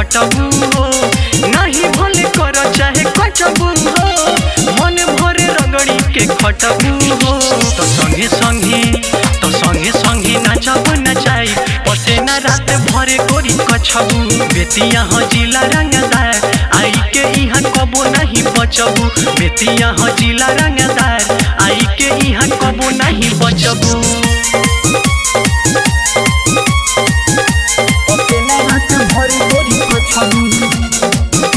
खटबू हो नहीं भले कर चाहे कटबू हो मन भरे रगड़ी के खटबू हो तो संगे संगे तो संगे संगे नाचब नचाई पसेना रात भरे कोरी कछबू बेतिया हजिला रंगदार आई के इहाँ कबो नहीं बचबू बेतिया हजिला रंगदार आई के इहाँ कबो नहीं बचबू पसेना रात भरे कोरी कछबू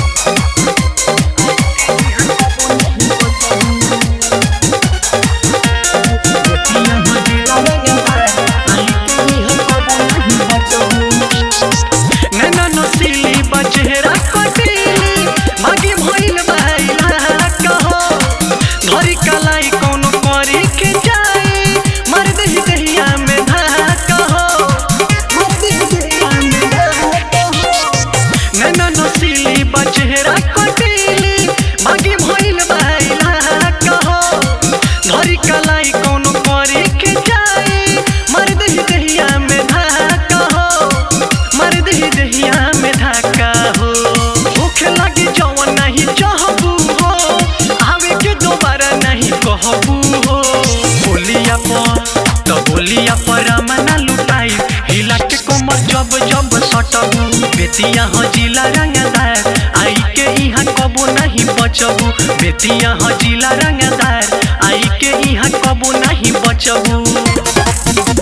नैना नसीली बचेरा कटीली मागी भइल बाइला कहो धरी कलाई कोनो करी के जाई मर दही दहिया में धाका हो मर दही दहिया में धाका हो नैना नसीली बचेरा कटीली मागी भइल बाइला कहो धरी कलाई कोनो करी के जाई मर दही दहिया में धाका हो मर दही दहिया में धाका हो भूख लगी जवन नहीं चाहबू हो आवे के दोबारा नहीं कहबू हो बोलिया पर तो बोलिया पर मना लुटाई हिला के कोमर जब जब सटबू बेतिया हजिला रंगदार आई के इहाँ कबो नहीं बचबू बेतिया हजिला रंगदार आई के इहाँ कबो नहीं बचबू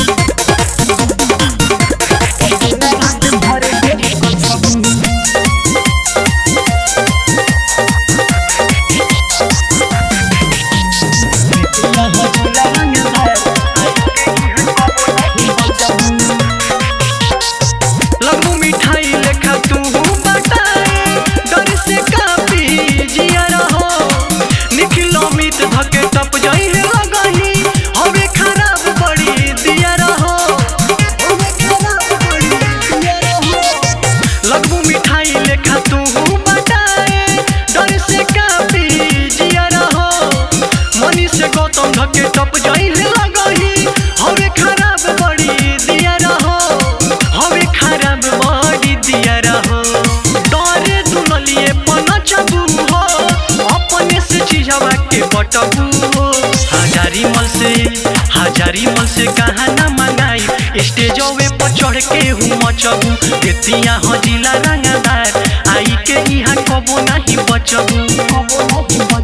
लगू मिठाई लेखा तू बताए डर से कापी जिया रहो निखिलो मीत धके टप जाई है लगही हवे खराब बड़ी दिया रहो हवे खराब बड़ी दिया रहो लगू मिठाई लेखा तू बताए डर से कापी जिया रहो मनी से गौतम धके टप जाई है लगही हवे खराब बड़ी दिया रहो हवे खराब बड़ी दिया रहो डरे दुनलिए पनचबू हो अपने से चीजवा के बटबू हो हजारी मल से हजारी मल से कहा ना मंगाई स्टेजवे पर चढ़ के हूँ मचबू बेतिया हजिला रंगदार आई के यहाँ कबो नहीं बचबू कबो नहीं